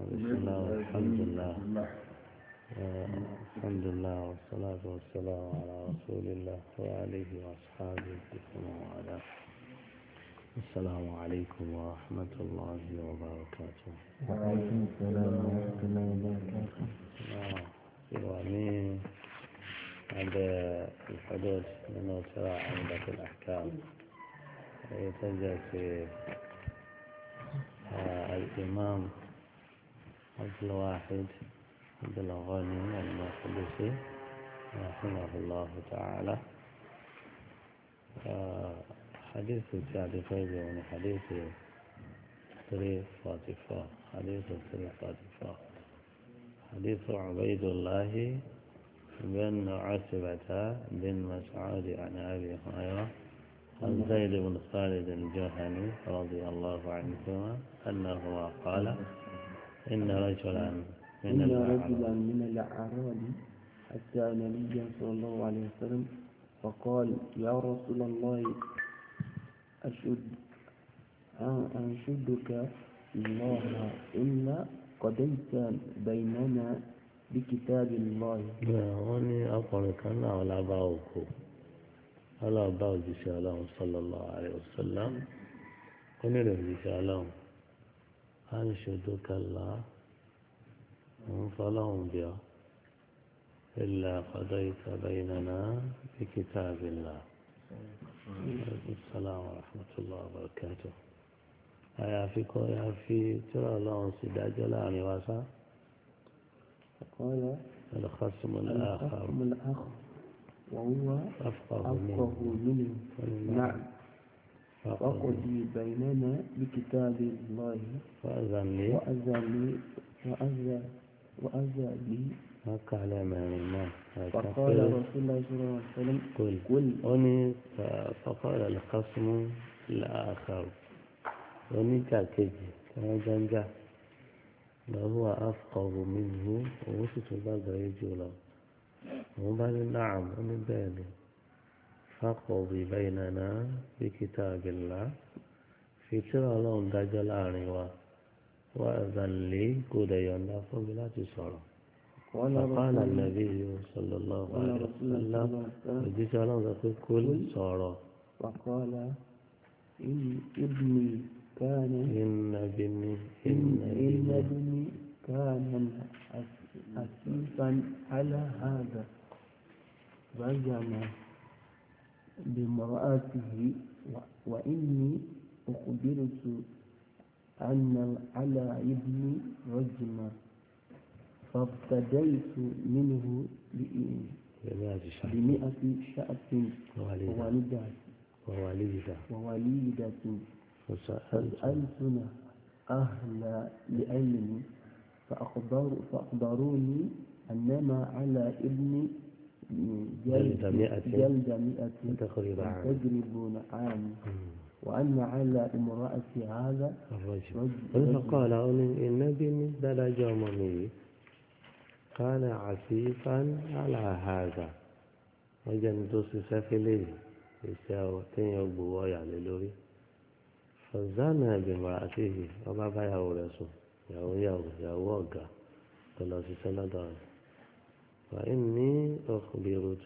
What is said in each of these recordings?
بسم الله والحمد لله آه، الحمد لله والصلاة والسلام على رسول الله وآله وأصحابه ومن والاه السلام عليكم ورحمة الله وبركاته وعليكم السلام ورحمة الله وبركاته آه، يعني عند الحدود من ترى عمدة الأحكام يتجه في آه، الإمام عبد الواحد عبد الغني المقدسي رحمه الله تعالى آه، حديث التالي فيجي يعني حديث 344 حديث 344 حديث عبيد الله بن عتبة بن مسعود عن أبي هريرة عن زيد بن خالد الجهني رضي الله عنهما أنه قال إن رجلا من إن الأعراب رجلا من الأعراب أتى النبي صلى الله عليه وسلم فقال يا رسول الله أشد أن- أنشدك الله إلا قضيت بيننا بكتاب الله wọ́n ní ọkùnrin kan náà wọ́n lábá òkú wọ́n lọ bá òjíṣẹ́ ọlọ́run sallallahu alaihi wasallam ó nílò òjíṣẹ́ ọlọ́run á ń ṣojú kẹlá òun fọlọ́run bí ọ ilà ọ̀dọ́ ìtàbẹ̀ ìnana bí kitabillah assalamu warahmatullahi wabarakatuh àyàfi kọ́ àyàfi tí ọlọ́run sì dájọ́ láàrin wa sá فقال الخصم الآخر الخصم الأخ وهو أفقه أفقه منه منه نعم فقد وقضي بيننا بكتاب الله فأذن لي وأذن لي وأذن وأذن لي وقال ما ما فقال رسول الله صلى الله عليه وسلم قل قل أني فقال الخصم الآخر أني كاكيجي كما جنجا وهو أفقه منه ووسط بقى يجولا وبعد نعم أني بيني فقضي بيننا بكتاب الله في ترى لهم دجل عنوا وأذن لي قد ينفع بلا تصرف قال فقال رسول النبي صلى الله قال عليه رسول الله وسلم صلى الله عليه وسلم وجيت على ذلك كل صار وقال إن ابني كان إن بني إن إن إن بني ابني كان أسيفا على هذا رجم بامرأته و- وإني أخبرت أن على ابني رجما فابتديت منه بإ- بمئة شهر بمئة شأة ووالدة ووالدة ووالدة ووليدة فسألت فسألتنا أهل العلم فأخبر فأخبروني أنما على ابني جلد مئة. جلد مئة تقريب عام تجربون عام مم. وأن على امرأة هذا الرجل رجل فقال إن بني درج مني كان عسيفا على هذا وجنت سفلي يساوي يبو يعني لوري فزانا بامرأته وما بايا ورسو ياو ياو ياو وقع قال سنة وإني أخبرت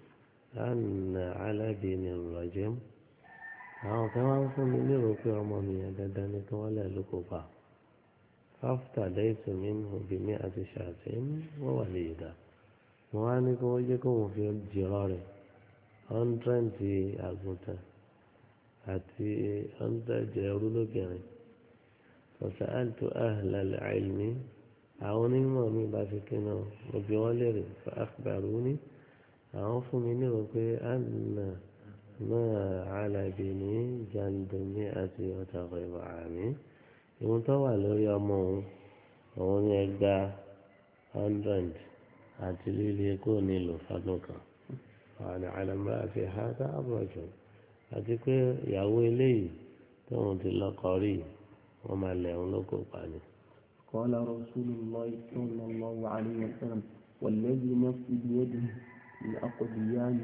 أن على بني الرجم àwọn kan wá ń fún mi lérò pé ọmọ mi yẹn dandan ni kí wọ́n lẹ̀ ló kó pa fáfítà lẹ́yìn mi ń hù bí mi àti ṣàtẹ́ wọ́n wà lè dà mo wá ní kí wọ́n jẹ́ kó wọ́n fi jìrọ̀ rẹ̀ ọ́ndrẹ́ǹtì àgùntàn àti ọ́ndrẹ́ǹtì ẹrú lóbìnrin ọ̀sẹ̀ àìtó àhìlẹ̀ àìlmí àwọn onímọ̀ mi bá fi kí náà mo bí wọ́n lérè fún àkùbàrú ní àwọn fún mi lérò pé àná. ما على بني جلد مئة وتغيب عامي ìwọ̀n tó wà lórí ọmọ òun òun ní ẹgbà hundred àti líle kó nílò fọdún kan àwọn àlàmọ́ àti hàtà àbọ̀jọ àti pé ìyàwó eléyìí tóun ti lọ́kọ rí wọ́n máa lẹ̀ òun lóko pa ni. قال رسول الله صلى الله عليه وسلم والذي نفسي بيده لأقضين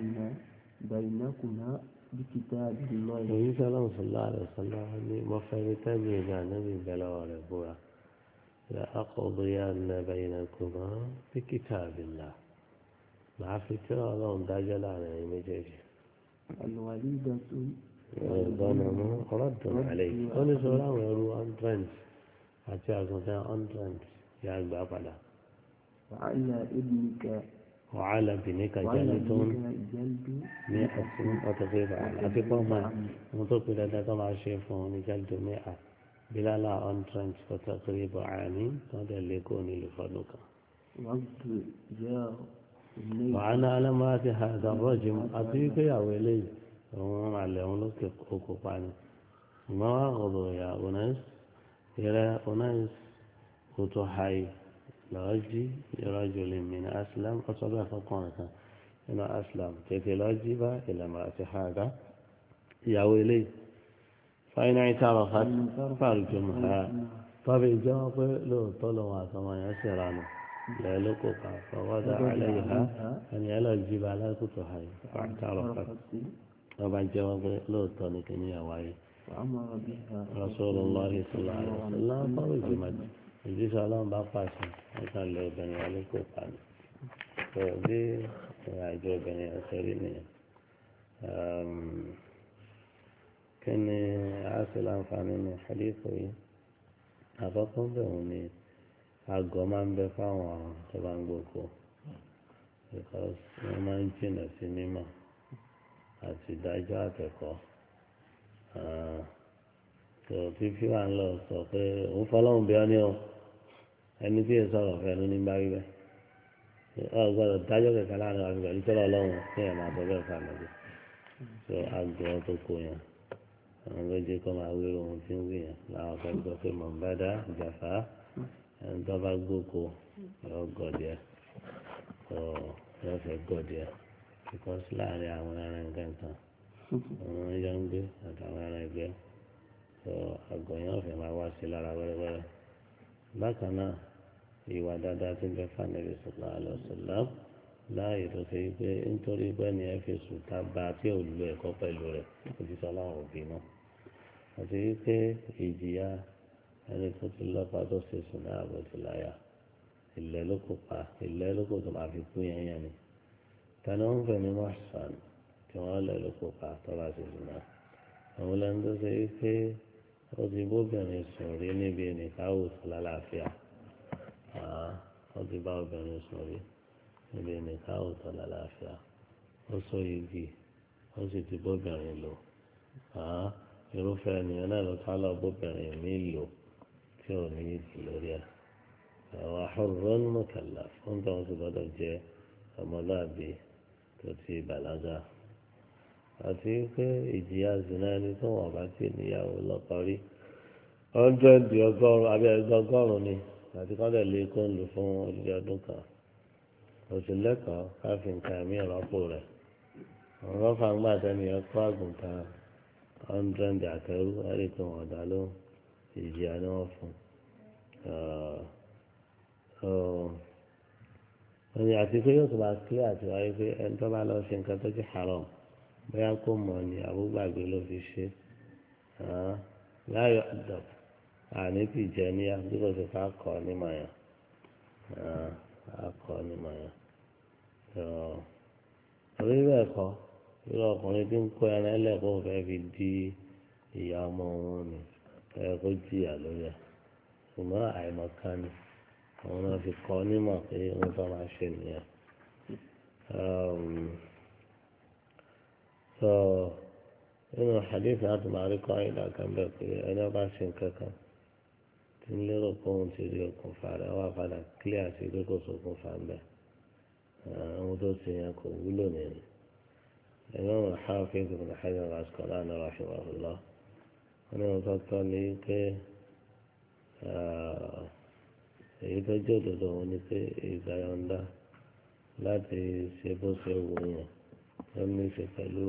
بينكما بكتاب الله òyìn sọlọ́n sọlá rẹ̀ sọlá ní mo fẹ́ ní tẹ́mi ìgbà níbi ìbẹ̀lẹ̀ rẹ̀ búra لأقضين بينكما بكتاب الله مع فكرة لهم دجل على المجاجي الوليدة الغنم رد عليه أنا سؤال ويرو أنترنت àti àgùntàn hundred yà gbà padà. وعلى ابنك wàhálà bìnníkà وعلى jẹ́ni tó ń ابنك جلد ní ọ̀sìn ọ̀tọ̀fẹ́ bàálà àti pọ́ máa wọn tó pe dandan tó máa ṣe fún un ní jẹ́lidó mẹ́à bílálà hundred ọ̀tọ̀fẹ́ bàálì tó ń tẹ̀lé kó nílùú fọdún kan. وقت جاء إليه wàhálà alámúra ti ha àdàbọ̀jì àti wípé ìyàwó eléyìí òun àlẹ́ òun lókè okò pa ni. ìmọ̀ wà ọ̀dọ̀ ìyá onais ìrẹ́ onais kò tó haì lọ́ọ́ jí ìrọ́jò lè mìíràn aslam ọ̀tọ́ bẹ́ẹ̀ fọkànrin kan nínú aslam tètè lọ́ọ́ jí bá ìlànà àti hàdá ìyàwó eléyìí fáiná ìtàrọ̀ fàrùjọ mọ̀ká tọ́bi ìjọ pé lóòótọ́ lòun àtọmọ yẹn sì ranù lẹ́ẹ̀ ló kó pa fọwọ́dà alẹ́ yìí ha ẹni ẹ lọ́ọ́ jí bá alákòótọ́ haì fàtàrọ̀ fàtàrọ̀ ọba jẹ́wọ́ pé lóòótọ́ ni kí ni àwáyé وأمر بها Rasulullah sallallahu alaihi wasallam fọ́rọ̀jì màdì ìjísọ́ ọlọ́run bá pàṣẹ ẹ̀ka lé obìnrin wọn ní kò pa ni tó bí ìrìn àjò obìnrin yẹn ṣe rí nìyẹn kí ni a ṣe láǹfààní ní àdínkù yìí àkọ́kọ́ bẹ̀ wọ́n ni àgọ́ máa ń bẹ fáwọn tó bá ń gbòkó because wọ́n máa ń jìnà sí mímọ̀ àti ìdájọ́ àtẹ̀kọ́ tó fífi wà ń lọ sọ pé òun fọlọ́run bí ọ ní o ẹni tí èso ọ̀rọ̀ fẹ́ ló ní bá rí bẹ́ẹ̀ ọ gbọ́dọ̀ dájọ́ kẹ̀kẹ́ láàrin wa pẹ̀lú tọ́lọ̀ ọlọ́run kí ẹ̀ máa bọ́ bẹ́ẹ̀ fà lọ́dẹ tó àgọ́ tó kó yẹn àwọn méjì kọ́ máa wí ohun tí ń wí yẹn làwọn kan gbọ́ pé mọ̀ ń bá dá ìjàfá ẹni tó bá gbóko yọ gọ̀dẹ̀ tó yọ fẹ́ gọ̀dẹ̀ because láàrin àwọn ẹran kankan àwọn yọ ń gbé àtàwọn ẹran ẹgbẹ́ tó àgọ́ yẹn ọ̀fẹ́ máa wá sí lára wẹ́rẹ́wẹ́rẹ́ bákan náà ìwà dáadáa tí ń bẹ fànẹ́bí sọ̀lá àlọ́sọ̀lá láàyè tó ṣe pé nítorí pé ní ẹ fi sùn tá bá tí ò lo ẹ̀kọ́ pẹ̀lú rẹ̀ kò ti sọ láwọn òbí náà àti wípé ìjìyà ẹni tó ti lọ́pàá tó ṣe sùn náà bó ti láyà ilẹ̀ ló kò pa ilẹ̀ ló kò tó máa fi kú yẹn yẹn ni tani wọn fẹ́ ní mọ́ṣán tí wọ́n lẹ̀ ló kò pa tó bá ṣe sùn náà àwọn lẹ́nu tó ṣe wípé ó ti bóbìnrin sùn rí níbi nìkáwó tó lálàáfíà wọ́n ti bá obìnrin sùn rí níbi nìkáwó tó lálàáfíà ó sọ igi ó sì ti bóbìnrin lò irúfẹ́ ènìyàn náà ló ká lọ bóbìnrin mi lò tí ò ní ìdí lórí ẹ̀ àwọn ahọ́rọ́ mọ̀kànlá fún tó ń ti gbọ́dọ̀ jẹ́ ọmọlúàbí tó ti bàlágà àti pé ìjìyà zina ẹni tó wọn bá ti níyàwó lọ́kọ rí ọ́ndrẹ́dì ọgọ́rùn àbí ẹgbẹ́ọgọ́rùn ni àti kọ́ńdẹ̀ lé kó ń lò fún odidi ọdún kan oṣù lẹ́kọ̀ọ́ káfí nǹkan ẹ̀mí ìrọ́pò rẹ̀ àwọn rọ́fà ń gbà tẹ́ni ẹ̀kọ́ àgùntàn ọ́ndrẹ́dì àtẹrú ẹ̀rí tó wọ́n dá ló ìjìyà ni wọ́n fún un àti pé yóò tún máa kílẹ̀ àti wáyé pé ẹni tó bá lọ ṣe nǹkan tó ti haram bóyá kó mọ̀ ní àbúgbàgbé ló fi ṣe láyọ̀ ọ̀dọ̀ àní ti jẹ ní àdúgbò tó ká kọ́ nímọ̀ yẹn ká kọ́ nímọ̀ yẹn orí bẹ́ẹ̀ kọ́ irú ọkùnrin tí ń kó ẹran ẹlẹ́kọ̀ọ́ fẹ́ fi di ìyá ọmọ òun ni ẹ kó jìyà lórí ẹ̀ ṣùgbọ́n àìmọ̀kan ni àwọn náà fi kọ́ nímọ̀ pé wọ́n tó máa ṣe nìyẹn so nínú hadith láti máa rí kọ́ ìdá kan bẹ́ẹ̀ pé ẹni ọba ṣe nǹkan kan tí ń lérò pé òun ti rí okùnfà rẹ̀ wá padà clear sí pé kò sókùnfà ń bẹ̀ àwọn tó ṣe yẹn kò wúlò nìyẹn ẹ̀rọ wọn Hafiz ibn Hajar al-Asqalani rahimahullah wọn ní wọn tọ́tọ́ ní pé èyí tó jẹ́ òdodo wọn ni pé ìgbà yọ̀ǹda láti ṣe bó ṣe wù yẹn ló ní í ṣe pẹ̀lú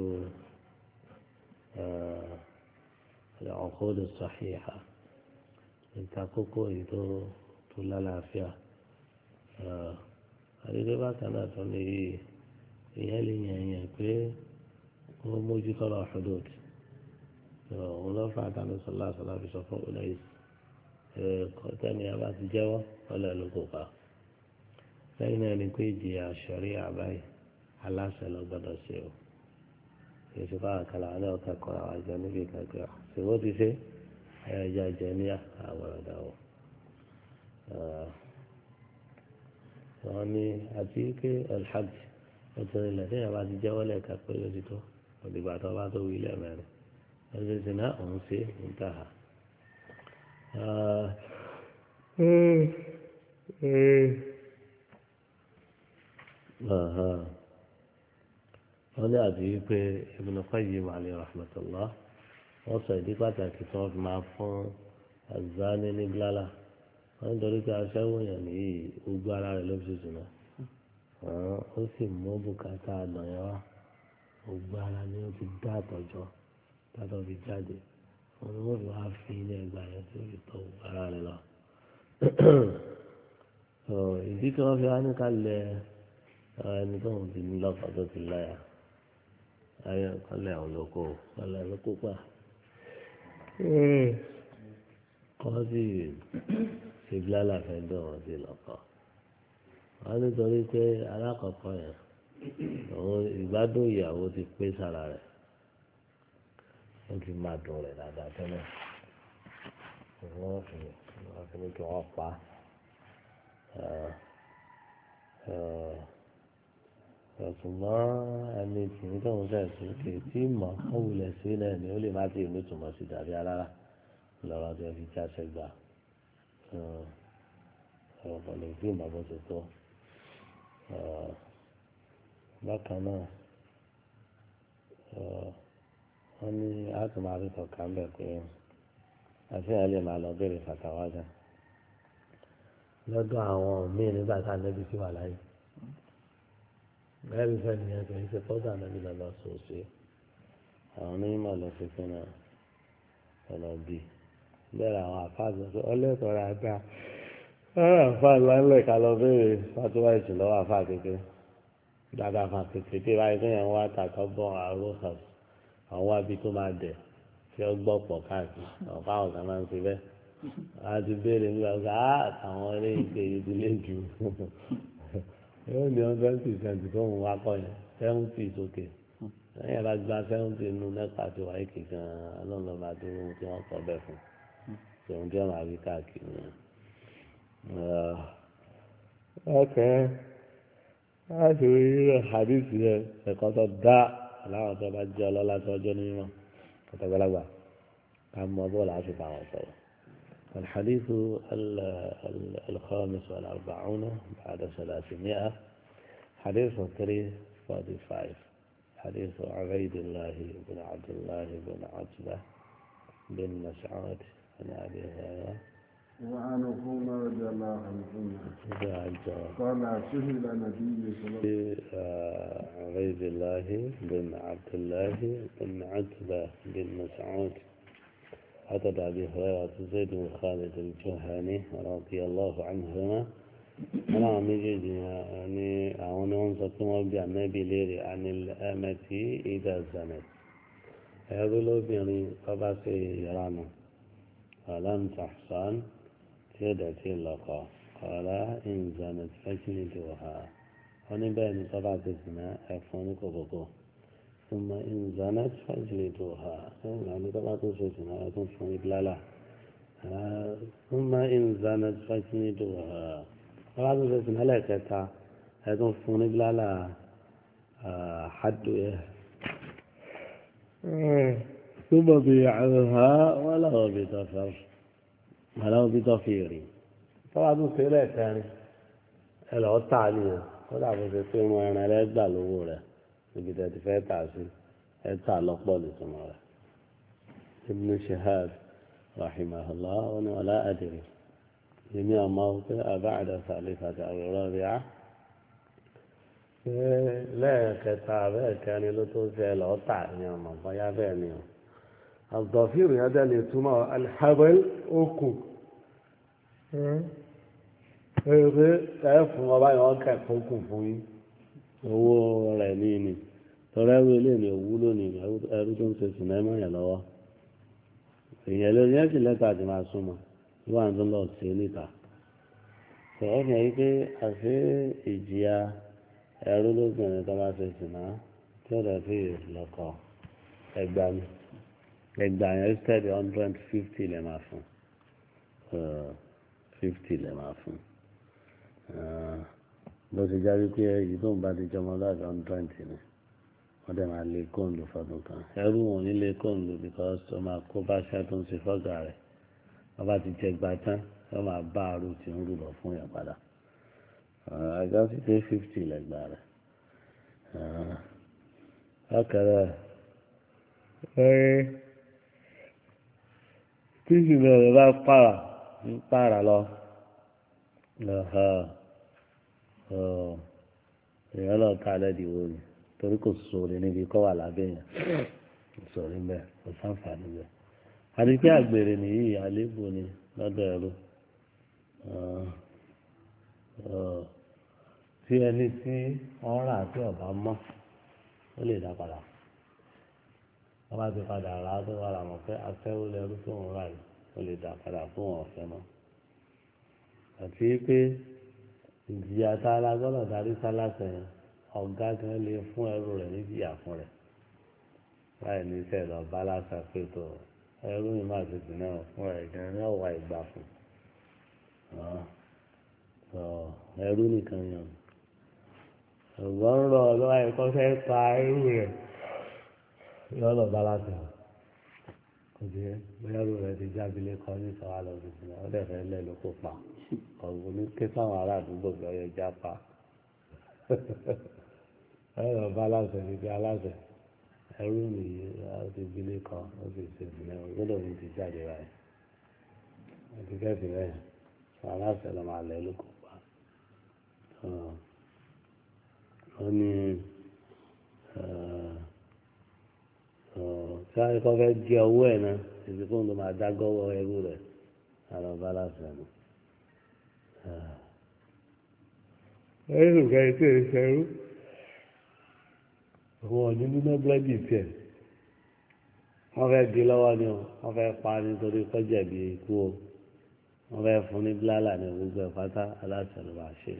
العقود الصحيحة ìtakókó èyí tó tó lálàáfíà àdédé bákan náà tó ní yìí ìyẹn lè yàn yàn pé wọ́n mójú tọ́lọ̀ ọ̀ṣọ́dọ̀t òun ló fà tánú sọlá sọlá fi sọ fún ọlẹ́yìn kọ́tẹ́ni a bá ti jẹ́wọ́ ọlẹ́ ló kó pa lẹ́yìn náà ni pé ìjìyà sọ̀rí àbáyé aláṣẹ lọ gbọ́dọ̀ ṣe o èsì fáwọn kan làwọn náà kẹ́kọ̀ọ́ àwọn àjọ níbi kankan ṣèwọ́ ti ṣe ẹ̀yà jẹ ní àwọn ọ̀dà o wọ́n ní àti pé alhaj ọ̀tún ilẹ̀ tí yàrá ti jẹ́wọ́ lẹ́ẹ̀ka pé ó ti tó òdìgbà tó bá tó wí lẹ́ẹ̀mẹ́rin ẹ̀sìn sì náà òun ṣe ń tà á. wọ́n ní àti pé Ibn Qayyim alayhi rahmatullah wọ́n sọ ìdí pàtàkì tí wọ́n fi máa fún azani ní blala wọ́n nítorí pé aṣẹ́wó yẹn nìyí gbogbo ara rẹ̀ ló fi sùn náà ó sì mú bùkátà àdàn yẹn wá gbogbo ara ni ó ti dá àtọ̀jọ́ tátọ̀ fi jáde wọn ni wọ́n fi wá fi ilé ẹgbàá yẹn tó fi tọ́ gbogbo ara rẹ̀ lọ. ìdí tí wọ́n fi wá ní kálẹ̀ ẹni tó ń ti ní lọ́kọ̀ tó ti láyà ayé kálẹ̀ àwọn olóko kálẹ̀ olóko pa kọ́ sí ṣègbélálà fẹ́ dùn wọ́n sí lọ́kọ̀ wọ́n nítorí pé alákọ̀ọ́kọ́ yẹn òun ìgbádùn ìyàwó ti pé sára rẹ̀ ó ti máa dùn rẹ̀ dáadáa tẹ́lẹ̀ wọ́n fi wọ́n fi ní kí wọ́n pa ṣùgbọ́n ẹni tí ní tóun fẹ́ sí kì í tí mọ̀ ó wulẹ̀ sí náà ni ó lè má ti nítumọ̀ sí dàbí alára lọ́rọ̀ tí wọ́n fi jáṣẹ́ gbà ọ̀pọ̀ lè fi ìmọ̀ bó ṣe tó bákan náà wọ́n ní àtúmọ̀ àríkọ̀ kan bẹ̀ pé àfihàn lè máa lọ béèrè fàtàwájà lọ́dọ̀ àwọn míì nígbà tá a nẹ́bi sí wà láyé bẹ́ẹ̀ni fẹ́ nìyẹn kì í ṣe fọ́dà nẹ́bi lọ́lọ́ sòsì àwọn onímọ̀ lọ sí fún náà ọ̀nà bí bẹ́ẹ̀ àwọn àfáàgbọ̀n tó ọlẹ́tọ̀ọ́ rà dáa àfáà ńláńlẹ̀ ká lọ béèrè fatuwa ìsìn lọ́wọ́ àfáà kékeré dáadáa fà kékeré tí báyìí kéèyàn wá tàkọ́ bọ́ àrùn kan àwọn wábi tó máa dẹ̀ tí ó gbọ́ pọ̀ káàkiri ọ̀pá àwọn kan máa ń fi bẹ́ẹ̀ a ti béèrè nígbà pé á àwọn eré ìgbé yìí ti lé jù yóò ní hundred percent tó ń wá kọ́ yẹn seventy sókè lẹ́yìn ẹ̀rọ gba seventy nínú nípa tí wáyé kìkan ọlọ́run lọ́ọ́ máa dúró ohun tí wọ́n kọ́ bẹ́ẹ̀ fún tòun tí wọ́n máa rí káàkiri yẹn. ọkẹ́ láti rí hadith yẹn ẹ̀kọ́ tó dá aláwọ̀ tó bá jẹ́ ọlọ́lá tó ọjọ́ ní mímọ́ kọ́tàgbàlagbà ká mọ bọ́ọ̀lù àti fáwọn sọ̀rọ̀. الحديث الخامس والأربعون بعد ثلاثمائة حديث 345 حديث عبيد الله بن عبد الله بن عتبة بن مسعود عن أبي هريرة وعن عمر رضي الله عنهما قال قال سئل النبي صلى الله عليه عبيد الله بن عبد الله بن عتبة بن مسعود عدد أبي هريرة زيد بن خالد الجهني رضي الله عنهما أنا عم يجي يعني أنا أنصت بأن النبي ليري عن الأمة إذا زنت يقولوا بني قباسي يرانا فلم تحصن تيدتي اللقاء قال إن زنت فاجلدوها ونبين طبعا الزنا أفوني كوكوكو ثم إن زنت فاجلدوها يعني طبعا الزنا أتنفوني بلالا ثم إن زنت فاجلدوها طبعا الزنا لا كتا أتنفوني بلالا حد ثم بيعها ولو بضفر ولو بضفير طبعا سيرة ثاني العطى عليها kódà bó ṣe pé wọn ẹran ẹlẹgbà lówó rẹ níbi tẹ ti fẹ́ tà sí ẹ tà lọ́pọ̀ lùsùmọ̀ rẹ ibn shahab rahimahullah wọn ni wàlá àdìrí èmi àmọ́ pé àbáàdà sàlẹfàtà àwòrán rí á pé lẹ́ẹ̀kẹta bẹ́ẹ̀ kẹrin ló tó ṣe lọ́tà ní ọmọ bóyá bẹ́ẹ̀ ni o àgbọ̀fíìrì yẹn dẹ́ lè túmọ̀ alḥabel okùn ẹ pé ẹ fún ọba yẹn wọn kẹ́kọ̀ọ́ kù fún yín owó rẹ̀ ní ni tọrọ ẹrú ilé ní òwú lónìí ẹrú tó ń ṣe sùn náà mọ̀yàn lọ́wọ́ èèyàn ló yẹn sì lẹ́tọ̀ àti máa súnmọ́ wà tó lọ sí níta sọ̀rọ̀ fi hàn yí pé àfi ìjìyà ẹrú lóbìnrin tó bá ṣe sìnà tí ó lè fi lọ́kọ ẹgbà ni ẹgbà yẹn instead hundred fifty lè máa fún fifty lè máa fún bó ti jáde pé èyí tó ń bá ti jọmọ láti hundred ni wọ́n dẹ̀ máa lé kóńdù fọdún kan ẹrú wọn ò ní lé kóńdù because ó máa kó bá ṣẹ́ tó ń ṣe fọ́gà rẹ̀ wọ́n bá ti jẹ gba tán wọ́n máa bá aró tí ń rú lọ fún yẹn padà àjọ sí pé fifty lẹ́gbà rẹ̀ ọkẹrẹ ẹ tí ìṣúná rẹ̀ bá pààrà ń pààrà lọ èèyàn lọ ká lẹ́dìí ni torí kò sóore níbi kọ́ wà lábẹ́ yẹn kò sóore ń bẹ̀ kò sáǹfààní bẹ̀ àti pé àgbèrè nìyí àléébù ni lọ́dọ̀ ẹ̀rọ tí ẹni tí wọ́n rà tí ọ̀bá mọ́ ó lè dá padà wọ́n bá ti padà rà á tó wà láwọn pé afẹ́wó lẹ́rú tó ń rà yìí ó lè dá padà fún wọn ọ̀fẹ́ mọ́ àti pé ìjìyà tá a la gbọ́dọ̀ darí sálásẹ̀ yẹn ọ̀gá kan lè fún ẹrú rẹ̀ níjìyà fún rẹ̀ láì ní sẹ́ẹ̀ lọ bá lásà pé tó ẹrú yìí máa tètè náà fún ẹ̀ gan ní ọ̀wà ìgbà fún ẹrú nìkan yàn ọ̀gbọ́n ń rọ lọ́wọ́ ẹ̀kọ́ fẹ́ pa ẹrú rẹ̀ lọ́lọ́ bá lásà kò sí bóyá ẹrú rẹ̀ ti jábílẹ̀ kọ́ ní sọ́wọ́ lọ sí ìsinmi ọ̀dẹ̀ fẹ́ lẹ́ ló kó pa ọ̀gbọ́n ní ké sáwọn ará àdúgbò bí ọyọ já pa ẹ̀rọ bá aláṣẹ ní bí aláṣẹ ẹrú nìyí ti gbilé kan ó sì ṣe ìpínlẹ̀ gbọ́dọ̀ ní ti jáde báyìí àti kẹ́sì bẹ́ẹ̀ sọ aláṣẹ lọ máa lẹ ló kó pa ó ní tí a kọ́ fẹ́ gé ọwọ́ ẹ̀ náà èsì fún tó máa dágọ́wọ́ ẹrú rẹ̀ àlọ́ bá aláṣẹ nù. ẹrù kan tí ì ṣẹrú wọn ò ní nínú búrẹ́dì tiẹ̀ wọ́n fẹ́ di lọ́wọ́ ni o wọ́n fẹ́ pa nítorí kọjá bí ikú o wọ́n fẹ́ fún ní bílálà ní gbogbo ẹ̀fátá aláṣẹ ló bá ṣe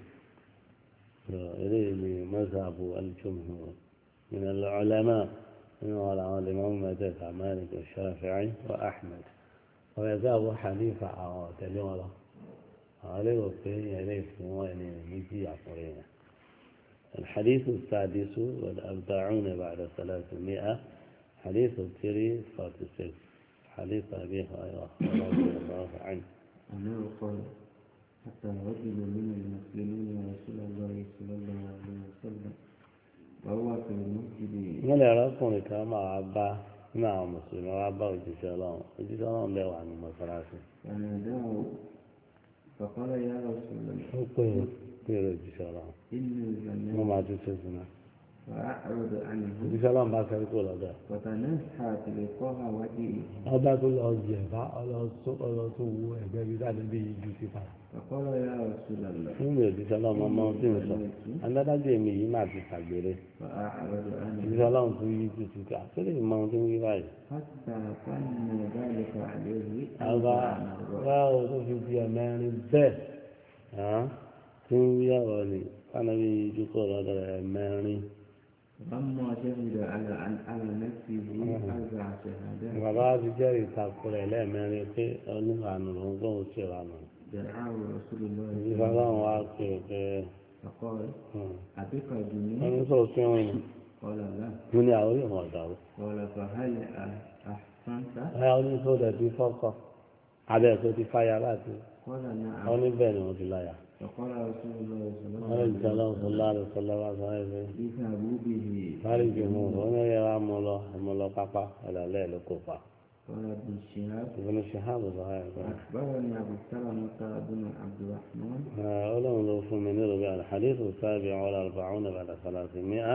eléyìí ni mọ́sàbù al-jumhur min al-ulama nínú wọn làwọn lè mọ́mú mẹ́tẹ̀ẹ̀ta Malik Shafi'i wa Ahmad wọ́n yẹ kí Abu Hanifa àwọn ọ̀tẹ̀lé wọn lọ àwọn lè rò pé yẹn lè fún wọn ẹni méjì àkùnrin yẹn. الحديث السادس والأربعون بعد ثلاثمائة حديث التري فاتسك حديث أبي هريرة رضي الله عنه أنه قال حتى رجل من المسلمين رسول الله صلى الله عليه وسلم وهو في المسجد wọ́n lè rọ́kùnrin kan máa bá nínú àwọn mùsùlùmí wá bá òjíṣẹ́ ọlọ́run òjíṣẹ́ ọlọ́run lè wà ní mọ́sálásí. فناداه فقال يا رسول الله ó pè é pé èrè òjíṣẹ́ ọlọ́run إني wọ́n زنيت máa tún ṣe sùnà. فأعرض عنه òjíṣẹ́ ọlọ́run bá fẹ́ kó lọ́dọ̀. فتنحى تلقاء وجهه ọba tó lọ jẹ̀bá ọlọ́tún wú ẹgbẹ́ bí dáadé bí ju ti pa. فقال يا رسول الله fún mi òjíṣẹ́ ọlọ́run ọmọ tí ń sọ adádájú èmi yìí máa ti ṣàgbére. فأعرض عنه òjíṣẹ́ ọlọ́run tún yí ju ti ká tó lè mọ ohun tí ń wí báyìí. حتى كان ذلك عليه àbá báwo tó fi di ẹ̀mẹ́rin bẹ́ẹ̀ hàn tí ń wí ọ̀rọ̀ ni fáwọn bí ju kọ́ lọ́dọ̀ ẹ̀mẹ́rin. لما شهد على على نفسه أربع شهادات bàbá ti jẹ́rìí takò rẹ̀ lẹ́ẹ̀mẹ́rin pé oníwàánu lòún kó o ṣe wàánu. دعاه رسول الله òjíṣẹ́ ọlọ́run wá pé pé فقال أبيك جنين ẹni tó fi ń rìn قال لا mo ní àwọn yóò mọ̀ ọ̀dà o. قال فهل أحسنت ẹ ọ ní tó dẹ̀ ti fọ́kọ̀ abẹ́ tó ti fáyà láti قال ọ نعم ní bẹ́ẹ̀ ni mo ti láyà. فقال رسول الله صلى الله wọ́n lè عليه jẹ́ ọlọ́run وسلم sọlá rẹ̀ sọlá wá sọ ẹ́ pé اذهبوا به báyìí jù mú ọ ní ẹ̀yẹ wa mú lọ mú lọ pápá ẹ̀lẹ́lẹ́ ló kó pa. قال ابن شهاب ìbùnú ṣèhábù sọ ẹ́ pé أخبرني أبو سلمة بن عبد الرحمن ọlọ́run ló fún mi nílùú bí alhadithu sábì ọ̀la arba'una bàdà sàlàsì mi'a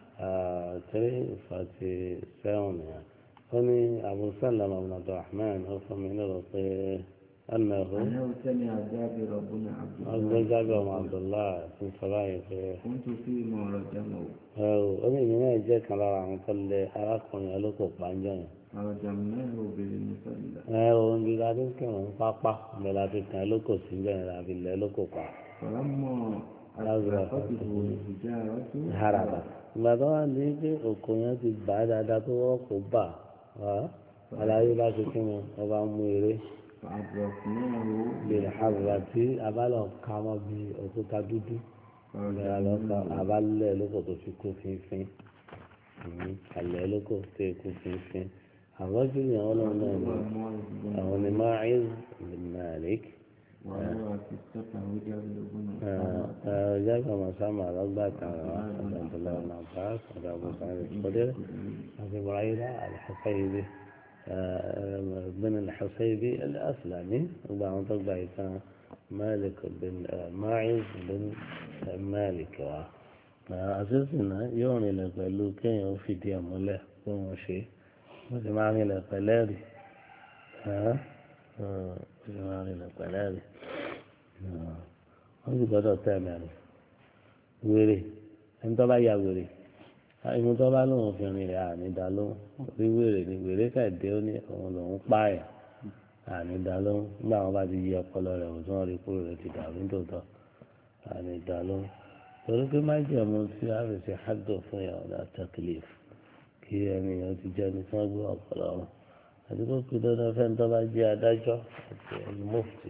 three forty seven yẹn ó ní abu salama ibn abdulrahman ó fún mi nílùú pé أنه أنه سمع جابر بن عبد أبو الله جابر بن عبد الله بن صلاح كنت فيما رجمه أمي من جاء كان على كل أراكم يلوكو بانجان فرجمناه بالمسلة ẹ̀rọ ń bí ládé kí wọ́n ń pápá ní láti kàn lóko síbẹ̀ ní láti lẹ́ lóko pa فلما أدركته الحجارة haraba ìgbà tó wà ní pé òkò yẹn ti bà á dáadáa tó wọ́n kó bà á aláyé bá ṣe kí ni wọ́n bá mú eré فأدركناه lè haraba tí abálọ̀ ká mọ́ bí òkúta dúdú ìgbà lọ́kọ̀ abálẹ̀ lóko tó fi kú fínfín alẹ́ lóko tó kú fínfín àwọn jù ní àwọn náà náà ni àwọn ni Ma'iz bin Malik. وهو في السفر جابر بن جاب مسامع ربك عبد الله بن عباس وعبد أبو سعيد الخدري أبي بريدة الحصيبي بن الحصيبي الأسلمي وبعض طبع كان مالك بن ماعز بن مالك أساسنا يوني لك لو كان يوفي دي أموله وما شيء وجمعني لك لاري ها وجمعني لك لاري wọ́n sì gbọ́dọ̀ tẹ̀ mẹ́rin wèrè ẹni tó bá ya wèrè ìmú tó bá lóun fi rìn rẹ̀ ànídá lóhùn rí wèrè ni wèrè kẹ̀dé ó ní òun lòún pààyàn ànídá lóhùn nígbà wọn bá ti yí ọpọlọ rẹ̀ òun tí wọ́n rí kúrò rẹ̀ ti dàrú nítòótọ́ ànídá lóhùn torí pé má jẹ̀mú tí a fi ṣe hádùn fún yàrá ọ̀dà tẹ́kìlìf kí ẹni yẹn ti jẹ́ ní tí wọ́n gbé ọpọlọ wọn àti kó kí dandan fẹ́ni tó bá jẹ́ adájọ́ àti ẹni mufti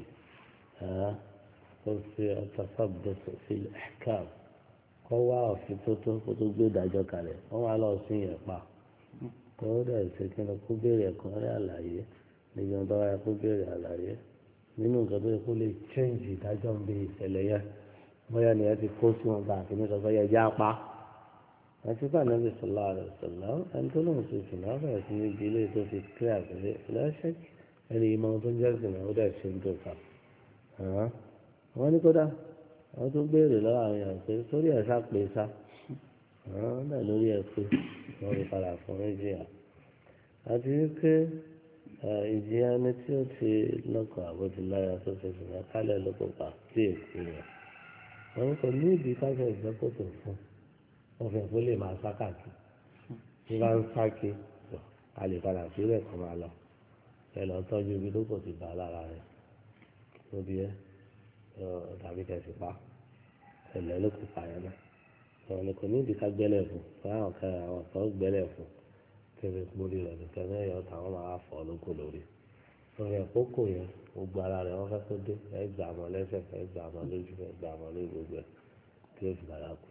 في التثبت في الإحكام هو في توتو كتو gbé ìdájọ́ kalẹ̀ wọ́n wá lọ sí yẹn pa kó dẹ̀ ṣe kí ni kó béèrè ẹ̀kọ́ rẹ̀ àlàyé níbi ọ̀dọ́ wa kó béèrè àlàyé nínú nǹkan tó yẹ kó lè change ìdájọ́ ń bí ìṣẹ̀lẹ̀ yẹn bóyá ni ẹ ti kó sí wọn bá àkíní sọ pé yẹ já pa àti bá nàbì sọlá rẹ sọlá ẹni tó lóun ṣe sùn náà bẹ̀rẹ̀ sí ní ibi ilé tó fi kílẹ̀ àgbẹ̀lẹ̀ lọ́ṣẹ́ ẹni ìmọ̀ tó ń jẹ́ sùn náà ó dẹ̀ ṣe ń tó kà wọ́n ní kódà wọ́n tún béèrè lọ́wọ́ àwọn èèyàn pé sórí ẹ̀ sá pé sá àwọn náà lórí ẹ̀ pé wọ́n fi padà fún méjìlá àti wípé ìjìyà ni tí ó ti lọ́kọ̀ àbótiláyà tó fi sùn náà kálẹ̀ lóko pa sí èkó rẹ̀ wọ́n kò ní ìdí káfíń ìgbẹ́kòtò fún wọ́n fi ẹ̀kọ́ lè máa sákàkì bí bá ń sáké a lè padà sílẹ̀ kó máa lọ ẹ lọ tọ́jú ibi lóko ti bá lára rẹ̀ lóbi ẹ́ tàbí kẹsì pa ẹlẹ ló kó pa yẹn náà àwọn ni kò ní ìdí ká gbẹ́lẹ̀ fún fún àwọn kan àwọn kan gbẹ́lẹ̀ fún kébé mórí rẹ̀ nìkan náà yọ táwọn máa fọ́ lóko lórí lórí àkókò yẹn gbogbo ara rẹ̀ wọ́n fẹ́ kó dé ẹ gbà mọ́ lẹ́sẹ̀ ẹ gbà mọ́ lójú ẹ gbà mọ́ lórí gbogbo ẹ̀ kí ó fi bàrà kù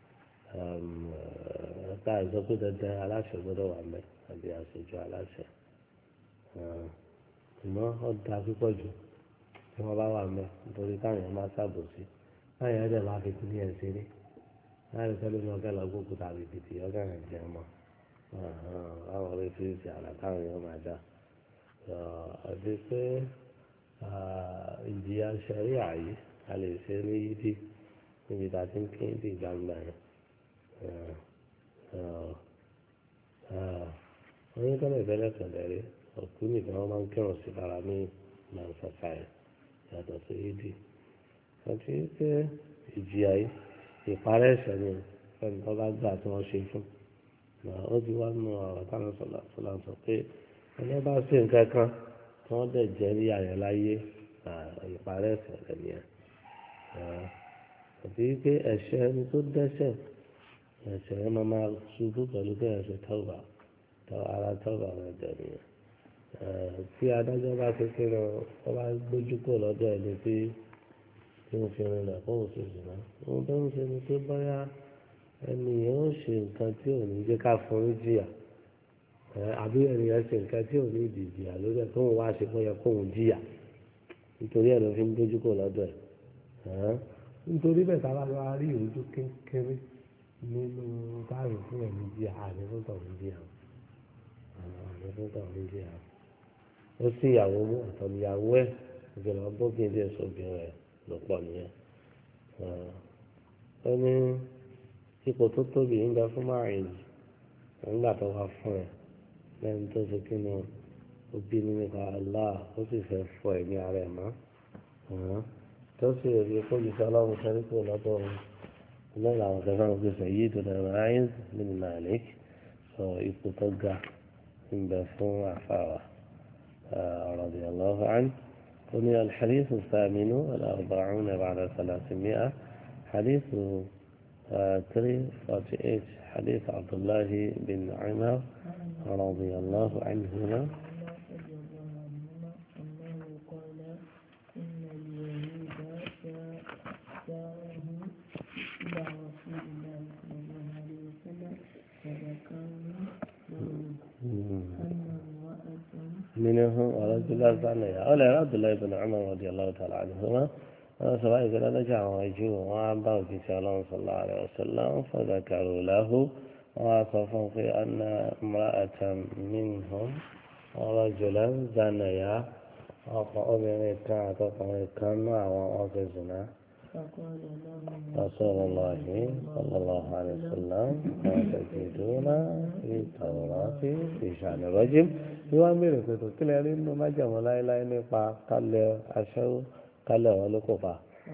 ẹ̀ka ìsọ pé dandan aláṣẹ gbọ́dọ̀ wà mẹ́ àbí àṣejù aláṣẹ ìmọ̀ ọ̀dà púpọ̀ jù tí wọ́n bá wà mẹ́ nítorí táwọn èèyàn máa ṣàbòsí táwọn èèyàn dẹ̀ máa fi kú ní ẹ̀sìn rí láti fẹ́ lómi ọ̀gá lọ gbókù tàbí bìtì ọ̀gá rẹ̀ jẹ́ mọ́ àwọn oríṣiríṣi àlà táwọn èèyàn máa dá àti pé ìjìyà ṣẹ̀rí àyè a lè ṣe ní yídì níbi tá a ti ń kí ní ìgbàgbà yẹn wọ́n ní tọ́lẹ̀ tẹ́lẹ̀ tẹ̀lẹ̀ rí òkú nìkan wọ́n máa ń kírun sí ara ní màǹsàkà yẹn yàtọ̀ sí ìdí àti pé ìjìyà yìí ìparẹ́ ẹ̀ṣẹ̀ ni ẹni tó bá gbà tí wọ́n ṣe fún ó ti wá nù ọ̀rọ̀ táwọn sọ̀lá sọ̀lá sọ pé ẹni bá ṣe nǹkan kan tí wọ́n dẹ̀ jẹ́ ní àyẹ̀ láyé ìparẹ́ ẹ̀ṣẹ̀ rẹ̀ nìyẹn àti pé ẹ̀ṣẹ̀ ẹni tó dẹ́ṣẹ̀ ẹ̀ṣẹ̀ yẹn máa máa ṣubú pẹ̀lú pé ẹ̀ṣẹ̀ tọ́ba ara tọ́ba rẹ̀ jẹ̀ nìyẹn tí adájọ́ bá ti kí lọ wọ́n bá gbójú kò lọ́dọ̀ ẹni tí tí wọ́n fi rìn lẹ̀ fóun ṣe jù náà ohun tó ń ṣe ni pé bóyá ẹni yẹn ó ṣe nǹkan tí ò ní jẹ́ ká fún un jìyà àbí ẹni yẹn ṣe nǹkan tí ò ní ìdí jìyà lórí ẹ̀ tóun wá ṣe fún yẹ kóun jìyà nítorí ẹ̀ ló fi ń gbójú kò lọ́dọ̀ ẹ̀ nítorí bẹ́ẹ̀ tá a bá lọ rí ojú kékeré nínú táàrù fún ẹ̀mí jìyà àní fún tọ̀hún jìyà àní fún tọ̀hún jìyà ó sì ìyàwó mú àtọ̀nìyàwó ẹ̀ ìgbìmọ̀ bókè díẹ̀ sóbìnrin rẹ̀ ló pọ̀ nìyẹn. ó ní ipò tó tóbi nígbà fún márùn-ún nígbà tó wá fún ẹ lẹ́yìn tó ṣe kí ni ó bínú nípa Allah ó sì fẹ́ fọ ẹ̀mí ara ẹ̀ mọ́ tó sì rí kó lè sọ ọlọ́run sẹ́rí kúrò lọ́dọ̀ òun iná làwọn kẹfà ń gbèsè yìí tó dẹ̀rọ ayé nínú Malik sọ ipò tó ga ń bẹ fún àfàwà radiyallahu anhu ومن الحديث الثامن والأربعون بعد ثلاثمائة حديث 348 حديث عبد الله بن عمر رضي الله عنهما منه ورجل زانيا أولا عبد الله بن عمر رضي الله تعالى عنهما سواء إذا رجع ويجوا وعبوا في صلى الله عليه وسلم فذكروا له وصفوا في أن امرأة منهم ورجلا زانيا وقال كان كان وأوفي زنا رسول الله صلى الله عليه وسلم تجدون في التوراة في شأن الرجل يوامر كتو كلا يرين ما جمع لا إله إلا الله قال أشهر قال ولكفا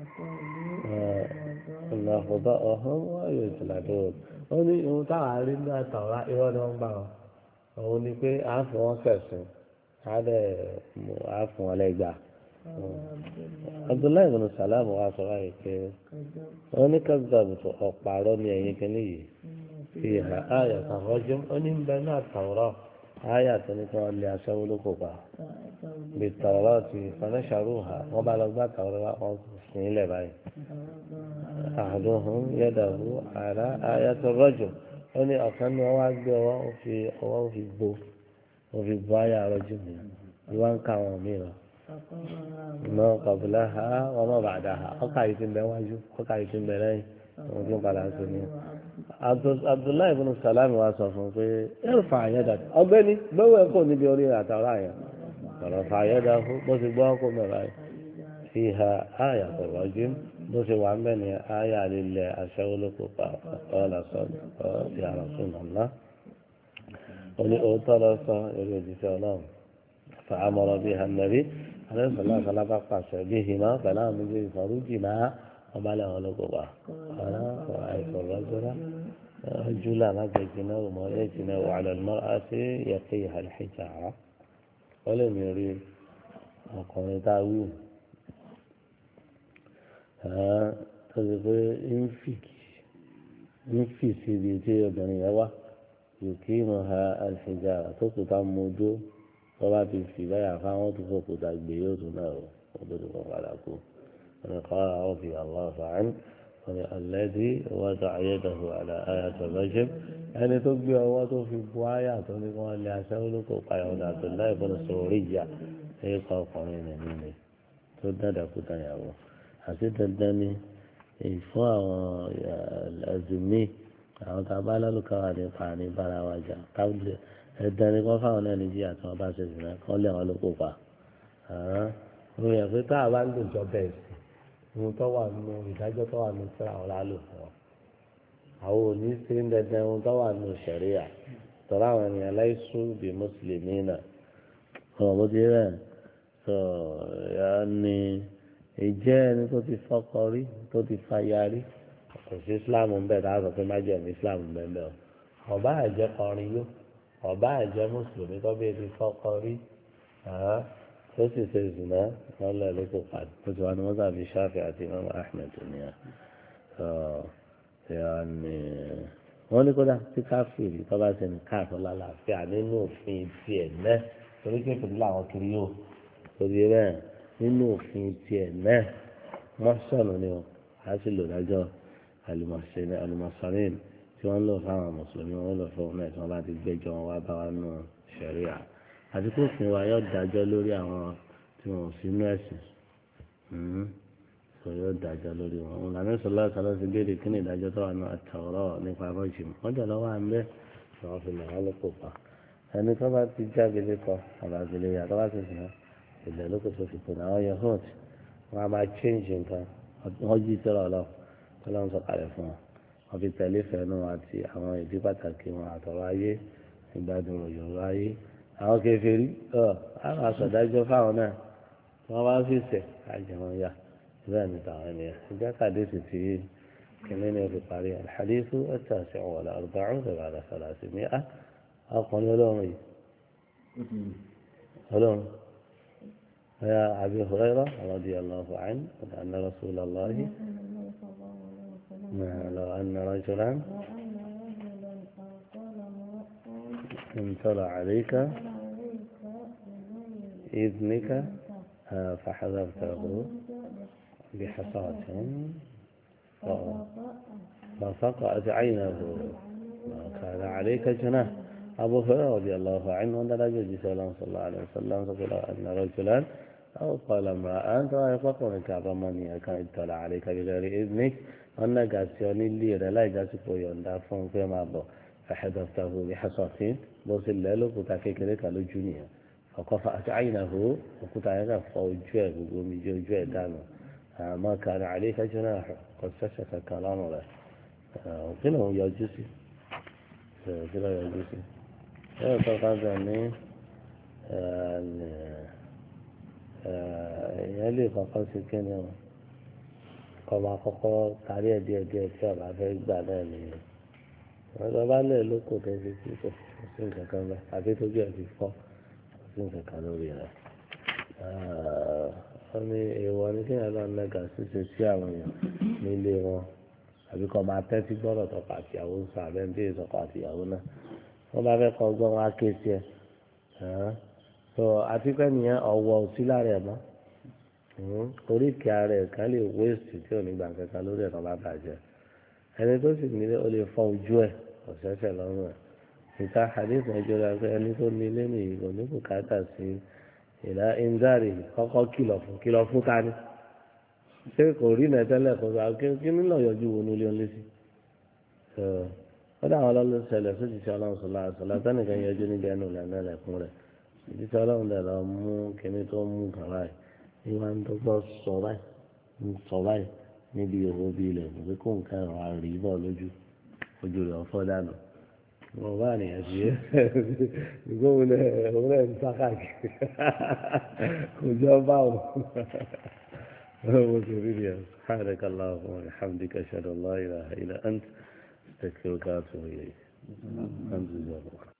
إن خطأهم ويجلدون ó ní ohun táwọn arí ní àtàwọn irọ́ ni wọ́n ń bá wọn òun ni pé à ń fi wọn kẹsùn á dẹ̀ á fún wọn lẹ́gbàá abdullahi bin salam wa sọ wáyé pé wọn ní kábíyàbùtò ọ̀pàrọ̀ ní ẹ̀yìn kìíní yìí fi hà áyà tàwọ́jú ó ní bẹ́ẹ̀ náà tàwọ́rọ̀ áyà tó ní kí wọ́n lé aṣẹ́wó ló kó pa bí tàwọ́rọ̀ ti fanáṣàrú hà wọ́n bá lọ gbá tàwọ́rọ̀ wọn sìn ilẹ̀ báyìí àdóhùn yẹ́dàbú àrà áyà tó rọ́jò ó ní ọ̀kan ní wọ́n wá gbé ọwọ́ fi ọwọ́ fi gbó wọ́n fi gbó áyà rọ́jò mi ìwọ́n ń ká àwọn mìíràn mọ kọbílà ha ọmọ bàdà ha ọkà yìí ti ń bẹ wájú ọkà yìí ti ń bẹ lẹ́yìn wọn tún padà sí ni. abdullahi ibn salam wa sọ fún un pé ẹrù fà àyẹ̀dà ọgbẹ́ni gbẹ́wò ẹ̀kọ́ níbi orí àtàwọn àyàn ọ̀rọ̀ fà àyẹ̀dà fún bó ti gbọ́ ọkọ̀ mẹ́ra yìí fi ha àyà pẹ̀lú ọjọ́ bó ti wà ń bẹ̀ ní àyà lílẹ̀ aṣẹ́wólókò pa ọ̀la sọ ọ̀ ti àrà fún nàlá. ó ní òótọ́ lọ sọ eré òjíṣẹ́ ọlọ́run fàámọ́rọ́ bíi hànàbí alẹ́sọ̀lá sálábà pàṣẹ bí hìmá pẹ̀lú àwọn méjèèjì fàrújì náà ọba lẹ́wọ̀n ló kó wa ọ̀rọ̀ àìsàn rọ́jọ́rọ́ júlà lágbèjì náà wò mọ́ ẹ̀jì náà wà lọ́nà àti yẹ̀kẹ́ ìhàlẹ́jà rà wọ́n lè mi rí ọkùnrin tá a wí tó ti pé ń fì síbi tí obìnrin yẹn wá yòókì mọ̀ ha àlẹ́jà rà tó kù tá a mú ojú tọ́ba ti fi báyà fáwọn tó fò kúta gbé yóò tún náà o wọ́n tó ti kọ́ padà kú wọ́n kọ́ ara wọn fi àwọn àfààní wọ́n ní alẹ́dí wọ́n tó ayédàfọ̀ àlà àyà tó lọ́jọ́ ẹni tó gbé ọwọ́ tó fi bu àyà tó ní kí wọ́n lé aṣẹ́wó ló kó payà ọ̀dà tó láì fún sórí ìyá ẹ̀yẹ kọ́ ọkùnrin rẹ̀ nílé tó dáadáa kúta yàwó àti dandan ni ìfún àwọn ẹ̀zùmí àwọn tá a bá lálùkáwà nípa ní bára wa jà káwùlẹ̀ ẹ̀dá ni wọ́n fáwọn náà ní jíyà tí wọ́n bá ṣe sìn náà kọ́ lé àwọn ló kó pa. mo yàn pé tá a bá ń lò jọ bẹ́ẹ̀ sí ohun tó wà nínú ìdájọ́ tó wà nínú síra àwọn lálò fún ọ. àwọn òní ṣe ń dandan ohun tó wà nínú ṣẹ̀ríà tọ́lá àwọn ènìyàn láìsú bí mùsùlùmí náà. ọ̀rọ̀ bó ti rẹ̀ sọ ya ni ìjẹ́ ẹni tó ti fọ́kọ rí tó ti fàyà rí kò sí islam ń bẹ̀ dáhùn pé má jẹ̀mí islam ń bẹ̀ bẹ́ẹ̀ o ọba àjẹ kọrin yó ọba àjẹ mùsùlùmí tó bí ebi fọ́kọ rí tó sì ṣe zùnà lọ́lẹ̀ ló kó padà tó ti wá ní wọ́n tàbí ṣáfì àti imam ahmed nìyà wọ́n ní kódà tí káfíìrì tó bá ṣe ní káàtó lálàáfíà nínú òfin tiẹ̀ náà torí kékeré làwọn kiri yóò torí bẹ́ẹ̀ nínú òfin tiẹ̀ náà mọ́sọ̀nù ni ó a sì lò dájọ́ àlùmọ̀sánìn tí wọ́n lò fáwọn mùsùlùmí wọ́n lò fún náà tí wọ́n bá ti gbẹ́jọ́ wọn wá bá wa nù ṣẹ̀ríà àti kó fún wa yóò dájọ́ lórí àwọn tí wọn ò sí inú ẹ̀sìn sọ yóò dájọ́ lórí wọn òun làmì sọlá sọlá ti béèrè kí ni ìdájọ́ tó wà ní àtàwọ̀rọ̀ nípa rọ́ọ̀jì wọ́n jẹ́ lọ́wọ́ à ń bẹ́ tí wọ́n fi lè wọ́n ló kó pa ẹni tó bá ti jáde lẹ́kọ àbàgbélé yà tó bá ti sìn ilẹ̀ ló kó tó fi kù náà wọ́n yẹ hood wọ́n á máa change nǹkan wọ́n jí tẹ́lọ̀ lọ tó lọ́n sọ kalẹ̀ fún wọn wọ́n fi tẹ̀lé fẹ́nu àti àwọn ìdí pàtàkì wọn àtọ̀rọ̀ ayé ìgbádùn òyòrò ayé àwọn kèfèrí ọ àwọn àṣàdájọ́ fáwọn náà wọ́n bá fi sẹ̀ àjẹmọ́ yá bẹ́ẹ̀ ni tàwọn ènìyàn ìjà kàdé sì ti kìnìún ní oṣù parí alḥadíثu التاسع والأربعون بعد ثلاثمائة ọkùnrin ọlọ́run yìí ọlọ́run يا أبي هريرة رضي الله عنه أن رسول الله لو أن رجلا انطلع عليك إذنك فحذرته بحصاة فسقعت عينه وكان عليك جناح أبو هريرة رضي الله عنه أن لا يجوز صلى الله عليه وسلم فقال أن رجلا أو قال امرأة أنت ويقول كعظمني كان اطلع عليك بغير إذنك أنك أسيوني لي لا يجاسك ويوندا فون فيما بو فحذفته بحصاة بوصل له كتا كيكريك لجونيا فقفأت عينه وكتا يغا فوجوه ومي جوجوه دانو ما كان عليك جناح قد سشك كلام له وكله يجوسي كله يجوسي ẹ tọ́ka bẹ̀ ní èèyàn lè kọ́kọ́ sí kíni o kọ́ba kọ́kọ́ kárí ẹ̀ díẹ̀ díẹ̀ tí ọba fẹ́ gbà náà nìyẹn ọ̀dọ́ bá lẹ̀ lóko tó fi kí kò sí nǹkan kan bẹ́ẹ̀ àbí tójú ẹ̀ fi fọ́ kò sí nǹkan kan lórí rẹ̀ wọ́n ní èèwọ̀ ní kéèyàn lọ nẹ́gà ṣíṣe sí àwọn èèyàn nílé wọn àbí kọ́ máa tẹ́tí gbọ́dọ̀ tọkọ àtìyàwó ń sọ àbẹ́ ń bí ìsọkọ àtìyàwó náà wọ́n bá fẹ́ kọ́ gbọ́n wá ké sí ẹ tó àti pé nìyẹn ọ̀wọ́ òsí lára ẹ̀ mọ́ oríkèé ara ẹ̀ kan lè wéèsì tí ò ní gbà kankan lórí ẹ̀ kan bá bàjẹ́ ẹni tó sì nílé ó lè fọ́ ojú ẹ̀ ọ̀sẹ̀sẹ̀ lọ́rùn ẹ̀ ìta hadith ẹjọ́ rẹ̀ pé ẹni tó nílé nìyí kò ní bùkátà sí ìlà ìndárì kọ́kọ́ kìlọ̀ fún kìlọ̀ fún ta ni ṣé kò rí nẹ̀tẹ́lẹ̀ kó sọ kí nílò yọjú wo nílé ọ̀lẹ́ sí wọ́n dà wọn lọ́lọ́ ṣẹlẹ̀ sójì tí ọlọ́run sọ̀lá àṣọlá tẹ́nìkan yọjú níbi ẹnu lẹ́nu ẹ̀lẹ́kùn rẹ̀ ìdí tí ọlọ́run dẹ̀ lọ mú kíní tó mú kàn báyìí ní wọ́n ń dọ́gbọ́ sọ báyìí ń sọ báyìí níbi òwò bíi ilẹ̀ kò pé kó nǹkan ẹ̀rọ àrí bọ̀ lójú ojú rẹ̀ ọ̀fọ́ dànù wọn bá nìyẹn sí ẹ ìgbó wọn lẹ wọn lẹ ń sá káàkiri kò jọ bá wọn wọn sì rí rí ẹ سبحانك اللهم وبحمدك اشهد ان لا اله الا انت استغفرك واتوب اليك الحمد لله